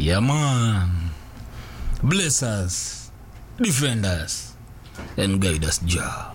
Yeah, man. Bless us, defend us, and guide us, Jah.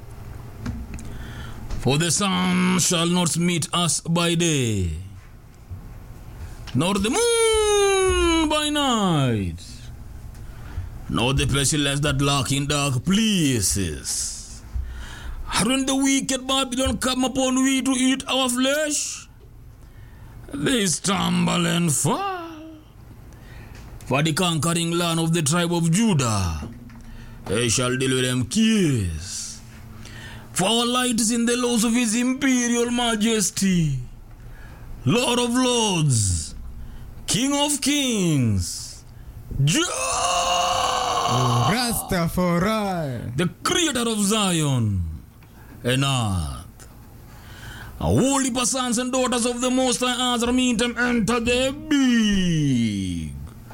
For the sun shall not meet us by day, nor the moon by night, nor the pestilence that lurk in dark places. And when the wicked Babylon come upon we to eat our flesh, they stumble and fall. For the conquering land of the tribe of Judah, they shall deliver them kiss. For our light is in the laws of his imperial majesty, Lord of lords, King of kings, Jah, Rastafari. the creator of Zion and earth. Holy sons and daughters of the Most High Azra meet them enter the big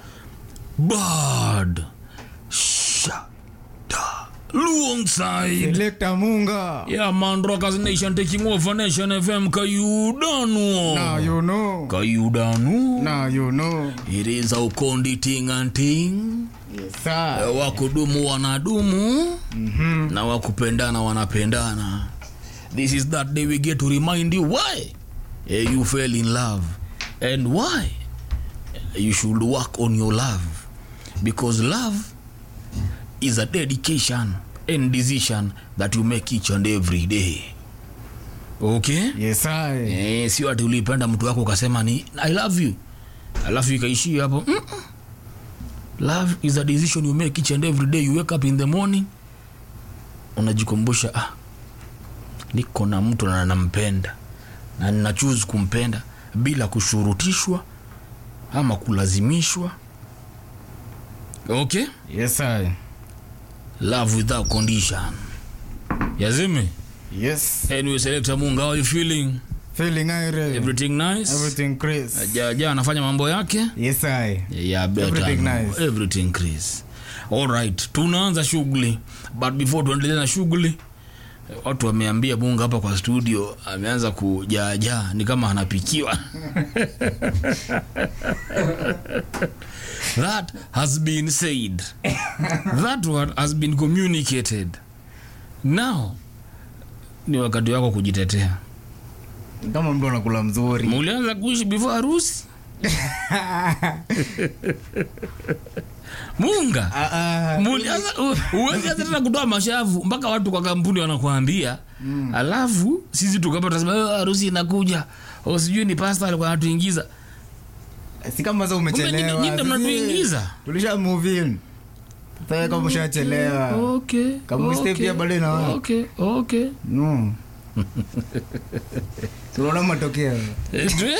bird shada alongside Selector Munga. yeah man rockers nation taking over nation fm kayudanu Now you know. kayudanu Now you know. it is a ukondi ting and ting Yes, sir. wakudumu wanadumu Mhm. na wakupendana wanapendana this is that day we get to remind you why eh, you fell in love and why you should work on your love because love is a dedication and decision that you make each and every day okay Yes, sir. eh, sio ati ulipenda mtu wako ukasema ni i love you alafu ikaishia hapo Mm-mm. love is a decision you make each and every day you wake up in the morning unajikumbusha ah, niko na mtu na nampenda na nina choose kumpenda bila kushurutishwa ama kulazimishwa okay Yes, sir. love without condition yazimi Yes. anyway selector munga how are you feeling Feeling irie. everything nice Everything Chris. ja, ja anafanya mambo yake Yes, sir. yeah, better Everything know. nice. everything Chris. Alright, tunaanza shughuli but before tuendelee na shughuli watu wameambia bunga hapa kwa studio ameanza kujaajaa ni kama anapikiwa that has been said that word has been communicated now ni wakati wako kujitetea Kama mtu anakula mzuri. mulianza kuishi before harusi munga Ah, ah. Mulianza- u- huwezi hata tena kutoa mashavu mpaka watu kwa kampuni wanakuambia mm. alafu sisi tukapa tasema "Eh, harusi inakuja o sijui ni pasta alikuwa anatuingiza Si kama sasa Kumbe umechelewa. nyinyi- nyinyi ndo Sisi- mnatuingiza. Tulisha move in. Sasa kama ushachelewa. okay, Kama mistake okay, pia bado inawa. okay, okay. No. Tunaona matokeo. Eh, tu-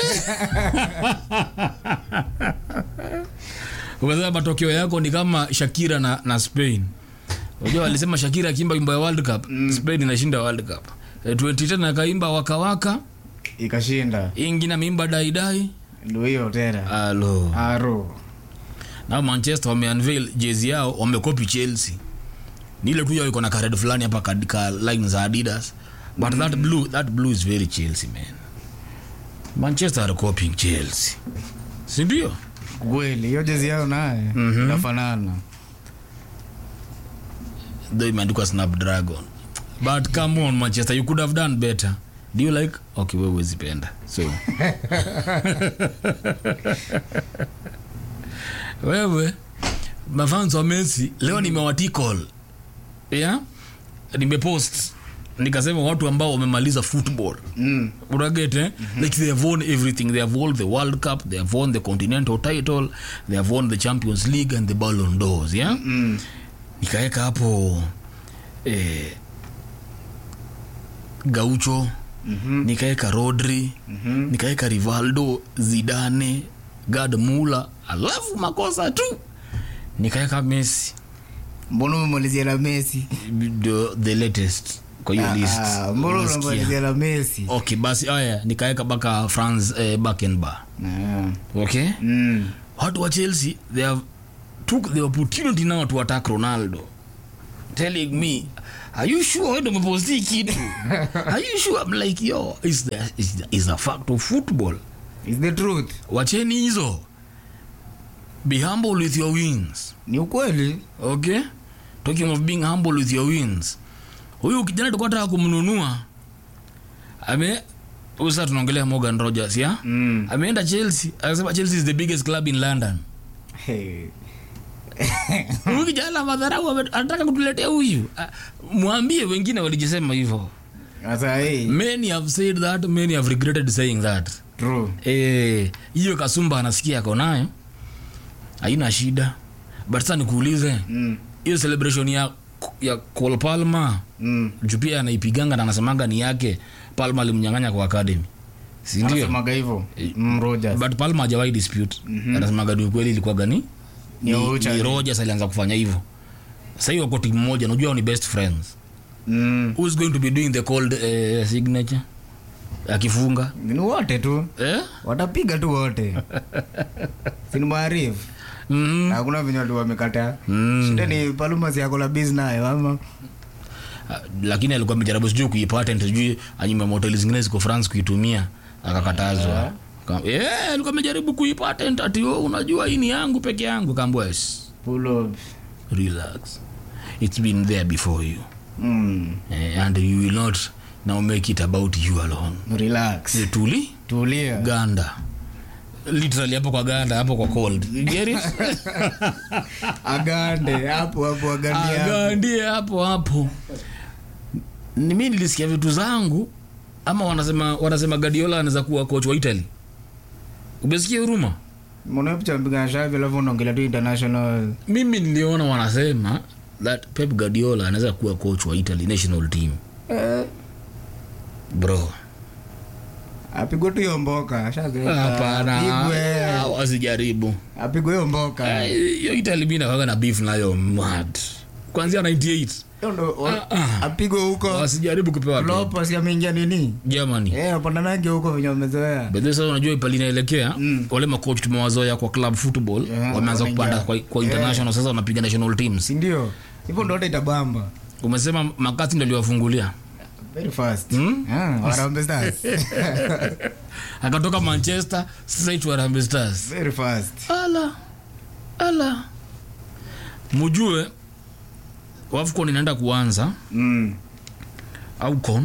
ukasema matokeo yako ni kama shakira na, na spain unajua walisema shakira akiimba wimbo ya world cup spain inashinda world cup Eh, 2010 akaimba wakawaka Ikashinda. ingine ameimba daidai Ndio hiyo tena. alo Aro. na manchester wameunveil jezi yao wamekopi chelsea ni ile tu yao iko na kared fulani hapa katika line za adidas but that blue that blue is very chelsea man manchester are copying chelsea sindio Kweli hiyo jezi yao naye Mhm. inafanana. though imeandikwa snapdragon but come on manchester you could have done better do you like okay wewe huwezi penda so wewe mafans wa messi leo nimewatikol yeah? nimepost nikasema watu ambao wamemaliza football Mm. uragete eh? like they have won everything they have won the world cup they have won the continental title they have won the champions league and the ballon d'ors yeah? Mm. nikaweka hapo eh, gaucho Mhm. nikaweka rodri Mhm. nikaweka rivaldo zidane gad mula alafu makosa tu nikaweka messi Mbona umemalizia na Messi? the, the latest kwa hiyo list Ah, Mbona Unasikia? unamalizia na Messi? okay basi aya nikaweka mpaka franz eh, bakenbar Ah. okay Mm. watu wa chelsea they have took the opportunity now to attack ronaldo telling me are you sure wewe ndo umeposti kitu are you sure I'm like yo is the, is the, is a fact of football Is the truth. wacheni hizo be humble with your wins ni ukweli okay talking of being humble with your wins huyu kijana tulikuwa taka kumnunua ame huyu sasa tunaongelea morgan rogers ya mm. ameenda chelsea akasema chelsea is the biggest club in london hey. huyu kijana madharau ame- anataka kutuletea huyu Ah, mwambie wengine walijisema hivyo sasa hey. many have said that many have regretted saying that true Eh, hiyo kasumba anasikia ako nayo haina shida but sasa nikuulize mm. hiyo celebration ya ya Cole Palmer mm. juu pia anaipiganga na anasemanga ni yake Palmer alimnyang'anya kwa academy si ndio anasemaga hivyo mm, Rogers. but Palmer hajawahi dispute anasemaga ni ukweli ilikuwa gani Ni ni, Ocha. ni Rogers alianza kufanya hivyo sasa hiyo wako timu moja unajua hao ni best friends mm. who's going to be doing the cold uh, signature akifunga ni wote tu eh watapiga tu wote sini maarifu mm hakuna venye watu wamekataa Mm. shida ni paluma siakola bis nayo ama Ah, lakini alikuwa amejaribu sijui kuipatent sijui anyume moteli zingine ziko france kuitumia akakatazwa Ka- eh, alikuwa amejaribu kuipatent ati oh, unajua hii ni yangu peke yangu kaambua yes Pull up. relax it's been there before you mm. eh, and you will not now make it about you alone relax Eh, tuli tulia ganda literally hapo kwa ganda hapo kwa cold You get it? agande hapo hapo agandia agandie hapo hapo ni mi nilisikia vitu zangu ama wanasema wanasema gadiola anaweza kuwa coach wa italy umesikia huruma mnapicha shavi alafu unaongelea tu international mimi niliona wanasema that pep guardiola anaweza kuwa coach wa italy national team eh, bro apigwe tu hiyo mboka Ashazeeka. hapana Apigwe. Ah, wasijaribu apigwe hiyo mboka Ah, hiyo italy mi nakaga na beef nayo mad kwanzia 98 Hiyo ndo- wa- Ah, ah. apigwe huko wasijaribu kupewa tu. Klopp si ameingia nini germany eh wapandanage huko venye wamezoea bedhe sasa unajua pali inaelekea Mm. wale macoach tumewazoea kwa club football Yeah, wameanza wanaingia. kupanda kwa, kwa international sasa wanapiga national teams sindio hivyo ndo hata itabamba umesema makati ndo aliwafungulia very fast Hmm? Ah, Harambee Stars. akatoka manchester straight to Harambee stars very fast ala ala mujue wafcon inaenda kuanza mm. aucon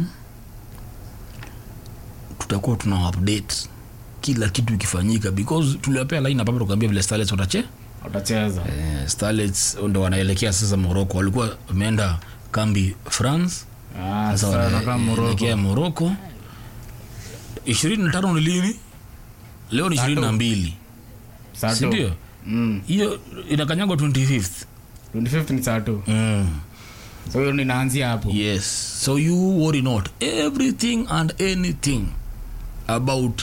tutakuwa tuna update kila kitu ikifanyika because tuliwapea line hapa tukaambia vile starlets watache watacheza eh, starlets ndo wanaelekea sasa morocco walikuwa wameenda kambi france Ah, sasa sasa wanakaa Morocco. wanaelekea morocco ishirini na tano ni lini leo ni ishirini na mbili Sato. sindio Mm. hiyo inakanyagwa 25th 25th ni sato mm. so hiyo ninaanzia hapo yes so you worry not everything and anything about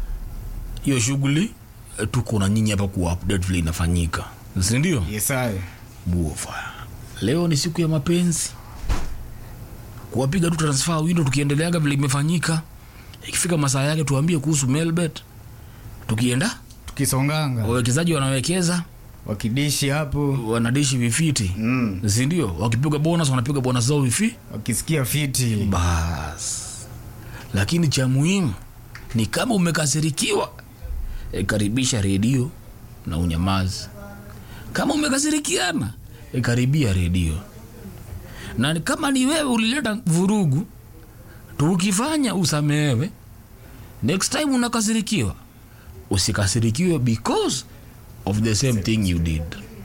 hiyo shughuli eh, tuko na nyinyi hapa kuwa update vile inafanyika sindio yesaye buofa leo ni siku ya mapenzi kuwapiga tu transfer window tukiendeleaga vile imefanyika ikifika masaa yake tuambie kuhusu melbet tukienda tukisonganga wawekezaji wanawekeza wakidishi hapo wanadishi vifiti mm. sindio wakipiga bonus wanapiga bonus zao vifi wakisikia fiti bas lakini cha muhimu ni kama umekasirikiwa e, karibisha redio na unyamazi kama umekasirikiana e, karibia redio na ni- kama ni wewe ulileta vurugu tukifanya usamehewe next time unakasirikiwa usikasirikiwe because of the same thing you did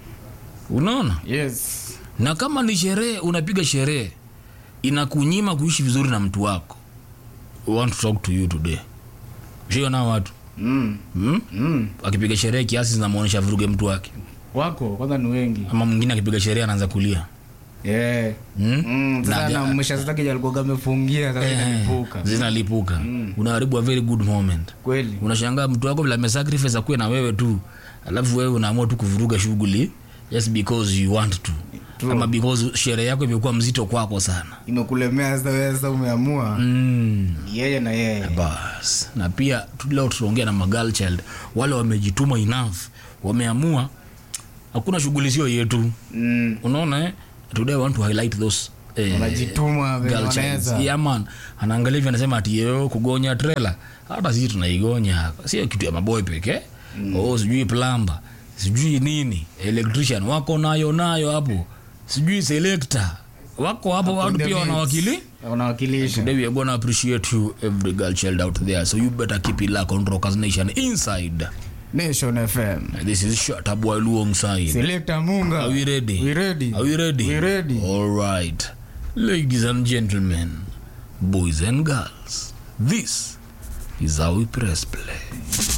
unaona yes na kama ni sherehe unapiga sherehe inakunyima kuishi vizuri na mtu wako We want to talk to you today shiona watu mm. hmm? Mm. akipiga sherehe kiasi zinamwonyesha vuruge mtu wake wako kwanza ni wengi ama mwingine akipiga sherehe anaanza kulia yeah. hmm? mm. sasa Na- na mshazataki alikuwa amefungia sasa Eh, inalipuka zinalipuka unaharibu a very good moment kweli unashangaa mtu wako vile amesacrifice akuwe na wewe tu alafu wewe unaamua tu kuvuruga shughuli just because you want to True. ama because sherehe yako imekuwa mzito kwako sana imekulemea sasa wewe sasa umeamua mm. yeye na yeye bas na pia tu- leo tutaongea na magal child wale wamejituma enough wameamua hakuna shughuli sio yetu mm. unaona eh? today I want to highlight those eh, wanajituma venye girl childs. wanaweza Yeah, man anaangalia hivi anasema ati yeo kugonya trela hata sisi tunaigonya sio kitu ya maboy pekee mm. oh, sijui plamba sijui nini electrician wako nayo nayo hapo sijui selector wako hapo watu pia wanawakili unawakilisha Today we are gonna appreciate you, every girl child out there. So you better keep it locked on Rockers Nation inside. nation fm This is Shut Up While Alongside. selekta munga Are we ready? We ready. Are we ready? We ready. All right. Ladies and gentlemen, boys and girls, this is how we press play.